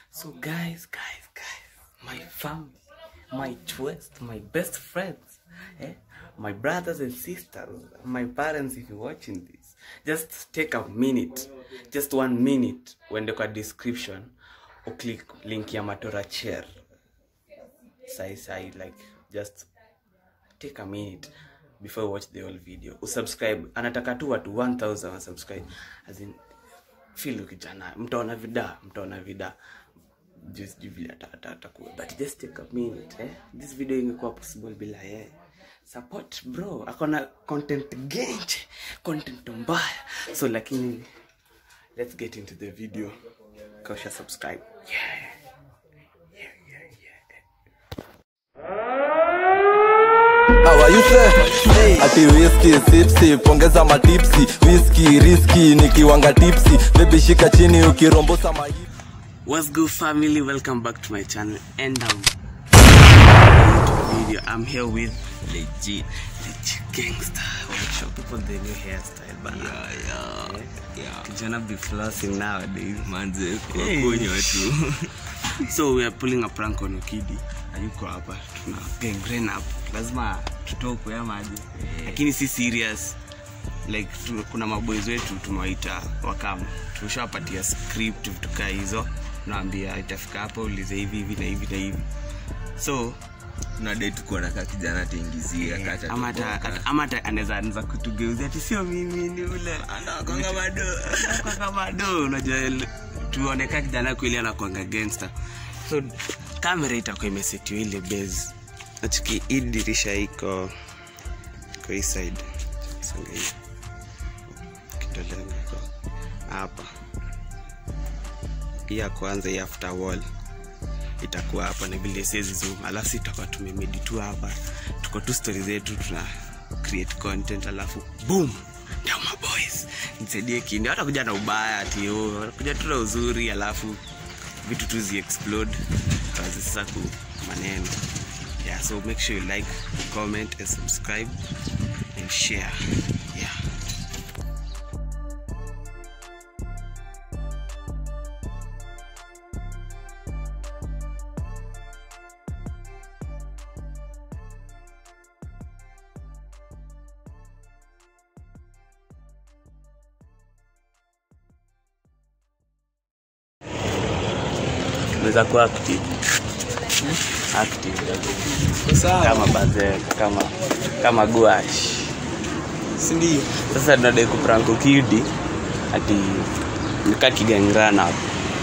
So guys, guys, guys, my family, my twist, my best friends, eh? my brothers and sisters, my parents if you're watching this, just take a minute, just one minute, uende kwa description, or click link ya Matora Chair. Sai sai, like, just take a minute before you watch the whole video. Usubscribe, anataka tu watu 1000 wa subscribe. As in, feel kijana, mtaona vida, mtaona vida just juu vile ata- ata- atakuwa but just take a minute eh? this video ingekuwa possible bila yeye support bro akona content genje content mbaya so lakini let's get into the video kausha subscribe yeah. Yeah, yeah, yeah. awayuse ati whisky sip sip ongeza matipsi whisky riski nikiwanga tipsi bebi shika chini ukirombosa mahipi What's good, family? Welcome back to my channel, and um, video. I'm here with legit, legit gangster workshop. People the new hairstyle, but yeah, yeah, yeah. Kijana be flossing nowadays, manze Hey. kuwakunywa tu so we are pulling a prank on Okidi. Ayuko hapa, tuna gangrene up. Lazima tutokwe ama aje? Lakini si serious. Like tu, kuna maboys wetu tumewaita wakam, tumeshawapatia script vitu kaa hizo, naambia itafika hapa ulize hivi hivi na hivi na hivi so tunadai tukuwa na kakijana tuingizia kacha ama hata- hata- ama hata anaweza anza kutugeuzia ati sio mimi ni ule anakwanga bado anakwanga bado unajua l- tuoneka kijana kweli anakwanga gangster so kamera itakuwa imesetiwa ile base nachiki hii dirisha iko iko hii side songa hii kitolenga iko hapa hii ya kwanza hii after wall itakuwa hapa na vile siwezi zoom alafu si tutakuwa tumemedi tu hapa tuko tu stori zetu tuna create content alafu boom ndio maboys nisaidie kindi hata kuja na ubaya ati oh, kuja tu na uzuri alafu vitu tu zi explode tuanze sasa ku maneno yeah so make sure you like comment and subscribe and share yeah tunaweza kuwa active active kama bazeka kama kama guash sindio sasa tunadai kuprank ukidi ati nika kigangrana hapo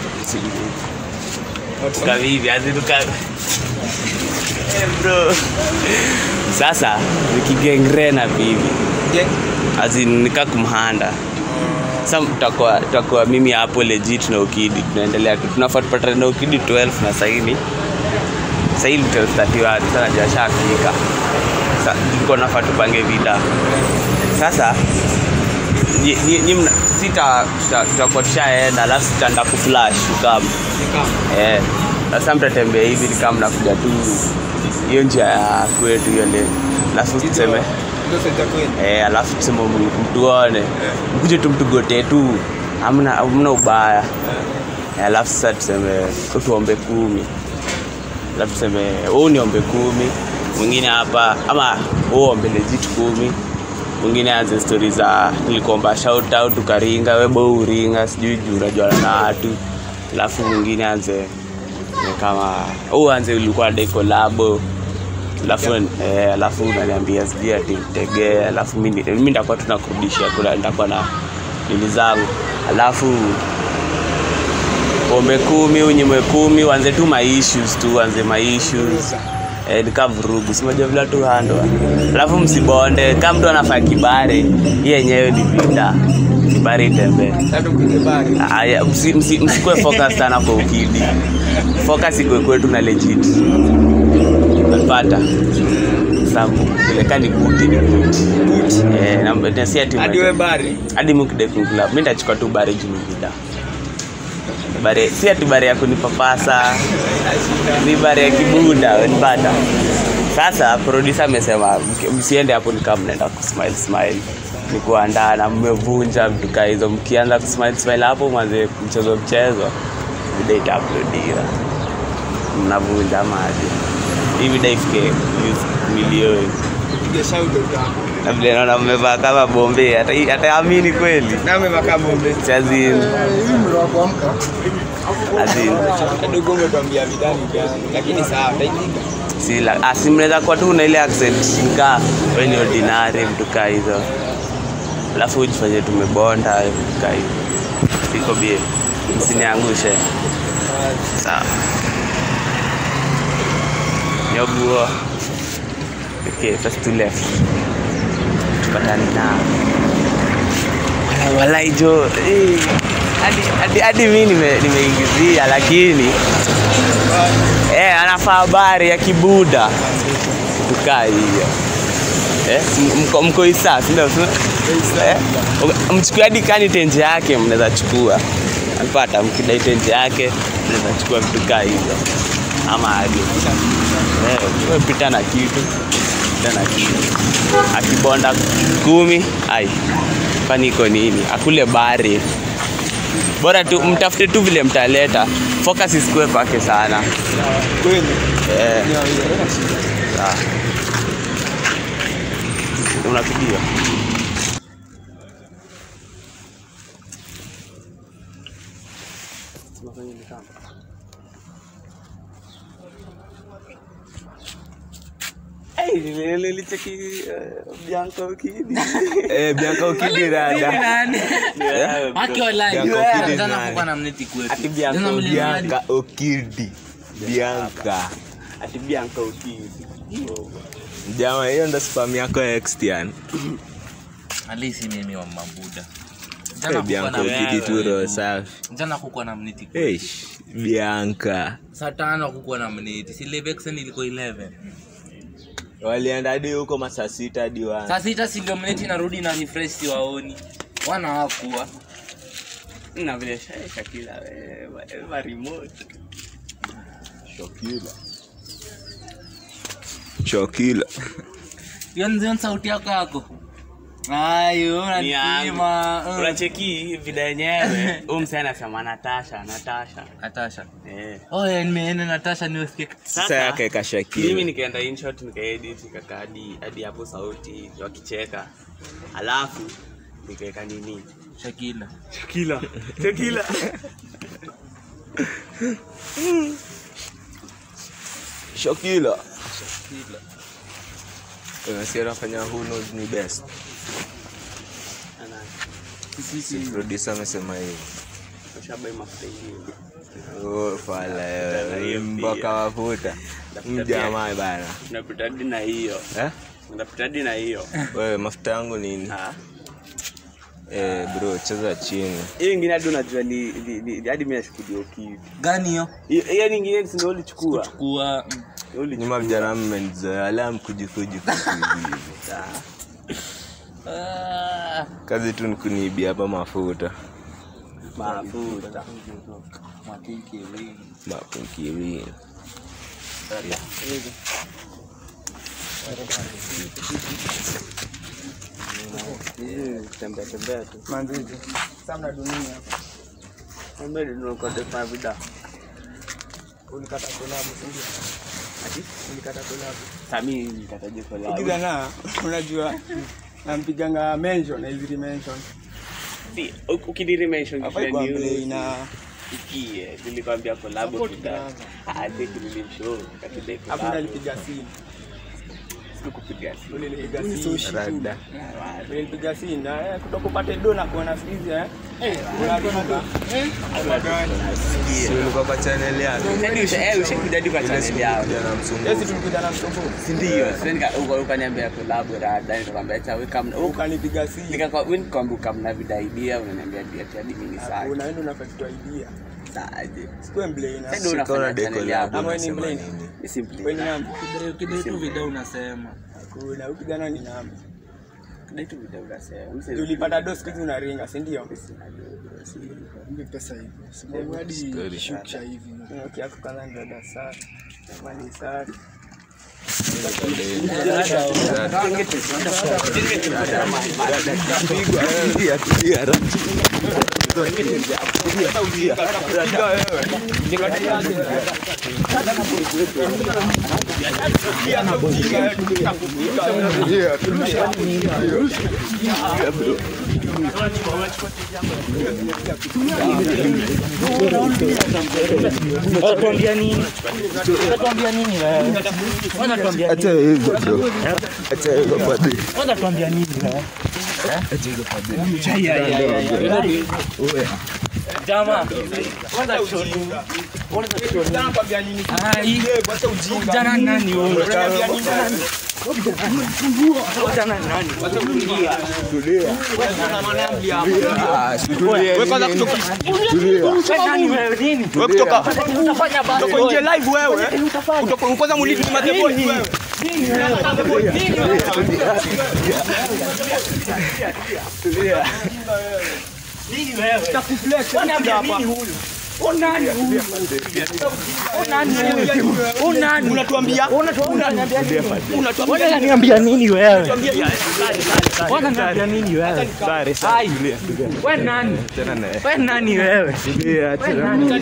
kavivi azinuka Eh, bro sasa nikigengrena vivi azinika kumhanda sa tutakuwa tutakuwa mimi hapo legit na ukidi tunaendelea tu tunafaa tupatane na ukidi 12 na saini sahili 1231 sana jashafika tulikuwa nafaa tupange vita sasa nyi- nyi- nyi mna- sita tuta- tutakuwa tushaenda alafu tutaenda kuflash ukam eh, sasa mtatembea hivi ni kama mnakuja tu hiyo njia ya kwetu hiyo leo alafu tuseme eh, alafu tuseme m- mtuone mkuje tu mtugote tu amna hamna ubaya eh, alafu sasa tuseme tuombe kumi alafu tuseme huu niombe kumi mwingine hapa ama huu ombe legit kumi mwingine aanze stori za nilikuomba shout out ukaringa webo uringa sijui juu unajuana na watu alafu mwingine aanze ni kama huu anze ulikuwa dai kolabo alafu eh, alafu unaniambia sijui ati tegee alafu mi mi nitakuwa tunakurudishia kula nitakuwa na nili zangu alafu pombe kumi unyimwe kumi wanze tu maissues tu wanze maissues eh, nika vurugu simoja vila tu handwa alafu msibonde kama mtu anafaa kibare hii yenyewe ni vita kibare itembee Aya, msi- msi- msikuwe focus sana kwa ukidi focus ikwe kwetu na legit napata sabu ileka ni buti ni buti eh, na- na si ati hadi we bari hadi mukidekukula mi ndachukua tu bare juu ni vida bare si ati bare ya kunipapasa ni bare ya kibuda wenipata sasa produsa amesema mki- msiende hapo nikaa mnaenda kusmile smile ni kuandaa na mmevunja vitu kaa hizo mkianza kusmile smile hapo mwanze mchezo mchezo video itauploadiwa mnavunja maji hii video ifike views milioni Piga shout out hapo. na vile naona mmevaa kama bombe hata- hataamini kweli Na umevaa bombe. chazin azin Kidogo umetuambia vidani gani? Lakini sawa, taipiga. sila asi mnaweza kuwa tu na ile accent nika we ni ordinary mtu kaa hizo alafu ujifanye tumebonda vitu kaa hizo siko bie msiniangushe sawa nyoguo okay first to left tupatani nao Walai, walai jo eh, hadi hadi hadi mi nime- nimeingizia lakini eh, anafaa habari ya kibuda tukaa hiyo eh, m- mko, mko isa sindio eh, mchukue hadi kani tenje yake mnaweza chukua napata mkidai tenje yake mnaweza chukua vitu kaa hizo ama hadi eh, wewe pita na kitu pita na kitu akibonda kumi ai kwani iko nini akule bari bora tu mtafute tu vile mtaleta focus isikue kwake sana Kweli. eh, Ni haina shida. sawa. unapigia Hey, nilicheki Bianca Ukidi. Eh, Bianca Ukidi rada. Ati Bianca Bianca Ukidi. Bianca. Ati Bianca Ukidi. Jama, hiyo ndo spam yako ya Xtian. alisi mimi wa mabuda Eh, Bianca Ukidi tu roho safi. jana kukuwa na mniti Eish, Bianca. saa tano kukuwa na mniti silevexen ilikuwa 11 Walienda hadi huko masaa sita hadi wa. saa sita silio mniti narudi na refresh siwaoni wana hawakuwa Na vile Sha- Shakila wewe, wewe remote. Shokila. Shokila. hiyo ndio sauti yako yako ayo Ni yangu. unanipima Unacheki vida yenyewe. Huyu msee anasema Natasha, Natasha. natasha Eh. oh yeah, nimeenda natasha niwesikia Sasa yake mimi kashakila. nikaenda inshot nikaedit nikakaa hadi hadi hapo sauti wakicheka alafu nikaweka nini shakila Shakila Shakila Shokila. Unasikia unafanya who knows ni best. Si producer amesema hivi. ushabai mafuta hivi Oh, fala Tena hiyo wewe. Mboka pia. mafuta. Mjamaa bana. unapita hadi na hiyo Eh? unapita hadi na hiyo Wewe mafuta yangu nini? Ah. Eh, bro, cheza chini. hiyo ingine hadi unajua ni ni- ni- hadi mimi nashukudia ukivi gani hiyo hiyo hiyo nyingine si ndio ulichukua kuwa Ndio ulichukua. Nyuma vijana mmenizoea la mkujikuji hivi. Ah, Kazi tu ni kuniibia hapa mafuta. mafuta makiki wingi. Mapunkirini. tembea tembea tu Manzizi. Sasa mna dunia hapa. Kumbe ndio uko defa vida Ulikata collab, si ndio? ati Ulikata collab. sami nikataje collab Ukiza na unajua nampiganga mention na hizi mention. Si, uk- ukidiri mention Hapa kisha iko news, play na ikie nilikwambia collab Support kita kwanza. ah think nilimshow katide hapo collab nalipiga simu. sikukupiga simu Ulinipiga simu. Rada. Ulinipiga simu na eh, kutoka upate do na kuona siku hizi eh. Eh, unalipa. Eh, Si ulikuwa kwa channel yake. Yaani usha- eh, ushakuja hadi kwa channel yao Kijana msumbufu. Sisi tulikuja na msumbufu. si ndio sasa nika- uka- ukaniambia collab rada nikakwambia cha weka mna uka- Ukanipiga simu. nikakwa wewe nikwambia kama vida idea unaniambia dia hadi mimi sasa Unaenda unafanya idea. saje Sikuwe mblame. sasa ndio Sikaona unafanya channel deco yako Ama wewe ni unasema mblame. nini? Mimi Wewe simply ni nani? Kidai tu video unasema Kuna huyu kijana ni nani? kidai tu video unasema Mimi si- Ulipata do siku hizi unaringa, si ndio? pesa hivi sababu hadi shukisha hivi Kiako kwanza ndio dasari. Mali safi. Pigwa, eh. Pigwa, pigwa, Unatuambia nini? Unatuambia nini wewe? Unatuambia Acha hivyo bro. Acha hivyo padri. unatuambia nini wewe? Jamaa, kwanza choni. Ai, kijana nani wewe? Kijana nani? Wewe kwanza kutoka Wewe nani wewe nini? wewe kutoka Utafanya basi kutoka nje live wewe. Kutoka kwanza muliti ni madebo wewe. Unatuambia Unaniambia nini wewe? Unaniambia nini wewe? Ai, wewe nani? Wewe nani wewe? Wewe nani?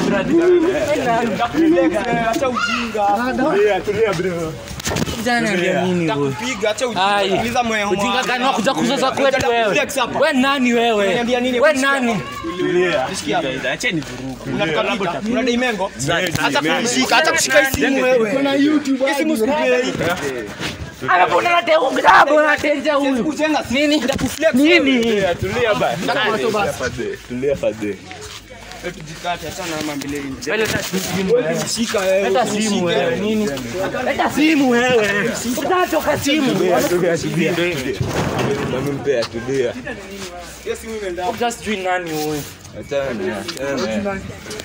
acha ujinga. Kijana ananiambia nini wewe? Piga acha Ai. ujinga. Uliza moyo wangu. Ujinga gani wa kuja kuzoza kwetu wewe? Flex hapa. Wewe nani wewe? Unaniambia nini? Wewe nani? Acheni vurugu. Unatukapiga. Unadai mengo. Acha kunishika, acha kushika hii simu wewe. Kuna YouTube Hii simu sikupei. Alafu unaleta huyu kitabu unateja huyu. Kujenga Nini? Nitakuflex. Nini? Tulia basi. Tulia padri. Tujikate, achana na mambo ile nje. Leta simu wewe. Shika wewe. Leta simu wewe. Nini? Leta simu wewe. Utatoka simu. Tulia, tulia, tulia. Nampea tulia. Hiyo simu imeenda. Uta sijui nani huyu. Achana naye, achana naye.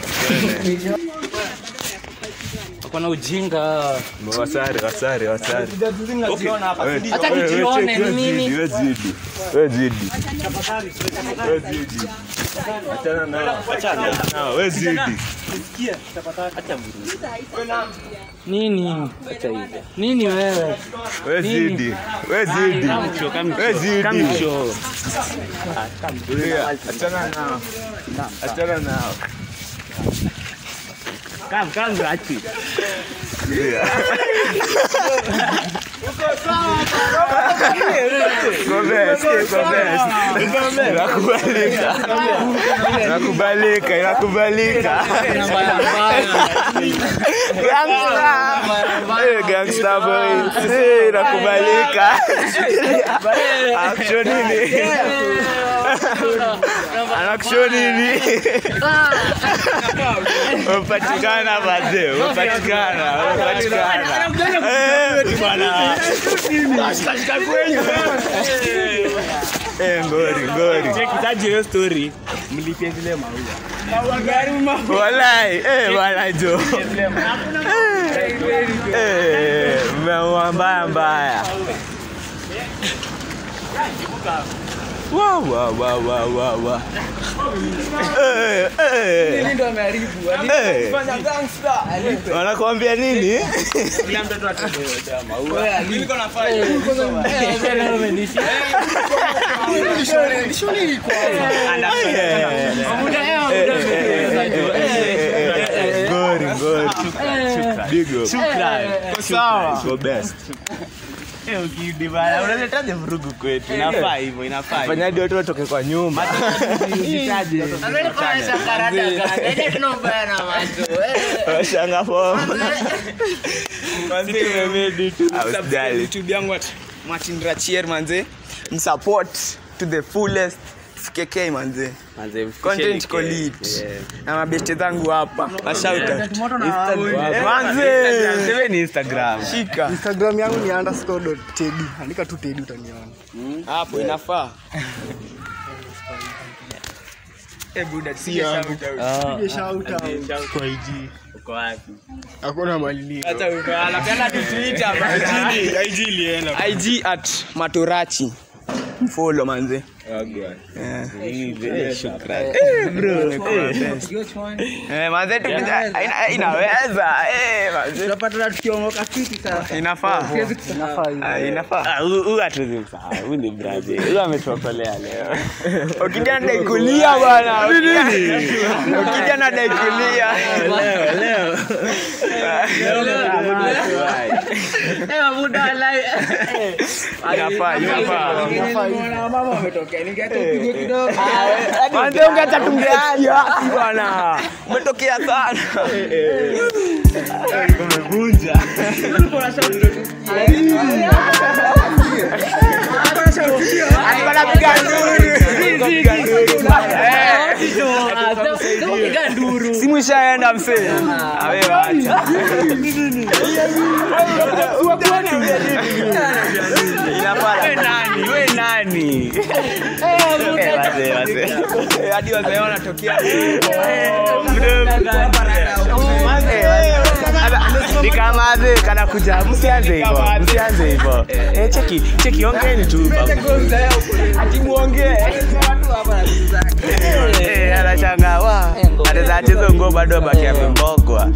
Kuna ujinga. Wasare, wasare, wasare. Tunaziona hapa. Wewe- Ndio. Acha wewe- nijione wewe ni nini. zidi, wewe zidi. Wewe zidi. Wewe zidi. Achana nao. Achana nao. Wewe zidi. Nini? Nini wewe? Wewe zidi. Wewe zidi. Wewe zidi. Tulia. Achana nao. Achana nao. Kam kam rachi. Tulia. Go best, go best. Inakubalika. Inakubalika, inakubalika. Gangsta. Eh, gangsta boy. Eh, inakubalika. Action nini? Anakushow nini? Umepatikana bazee, umepatikana, umepatikana. Eh, bwana. Eh, ngori, ngori. Kitaji hiyo story. Mlipie zile maua. Walai, eh, bwana Jo. Eh, mmeua mbaya mbaya. Wa wa wa wa wa wa. Eh, eh. Eh. Wanakuambia nini? Kila mtoto atapewa maua. Niko nafanya. Ngori, ngori. Big up. Shukran. Sawa. Go best. Eh, ukirudi bana, unaletaje vurugu kwetu? Inafaa hivyo, inafaa hivyo. Fanyaje watu watoke kwa nyumba? Usitaje. Washanga form. Usijali. YouTube yangu at Martin Rachier manze. Msupport to the fullest. FKK manze. Manze, Content iko mfikisheni lit. ke- Na mabeste zangu hapa. Mashauta. Instagram. Manze. Sewe ni Instagram. Shika. Instagram yangu ni underscore.teddy. Andika tu Teddy utaniona. Hapo inafaa. Eh buda, si yangu. Pige shout out. Kwa IG. Uko wapi? Hakuna malilio. Hata ukaala. Penda tu Twitter. IG. IG at Matorachi. mfollow manze Eh, manze tukija ina- inaweza eh, manze. Tunapata tukiongoka fiti sasa. inafaa Ah, inafaa Ah, huyu- huyu hatuwezi msahau. Huyu ni brother. Huyu ametuokolea leo. ukija nadai kulia bwana ukija nadai kulia Eh, muda walai. inafaa inafaa Nimeona mama wametokea. Ningeacha upigwe kidogo. manze ungeacha tungeaja bwana umetokea sana Alikuwa anapiga nduru. Eh. simu ishaenda msee awe wacha inafaa We nani? We nani? Eh, wazee, wazee. Eh, hadi wazee wanatokea nikamaze kana kuja msianze hivo msianze hivo Eh, cheki cheki ongeni tu Eh, anachanga wa ataweza acheza nguo bado baki amembogwa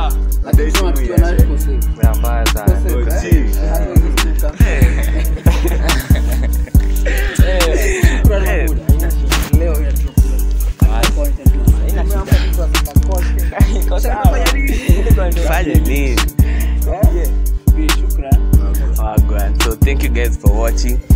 mbaya sana Eh, fanye nini Wagwan. so thank you guys for watching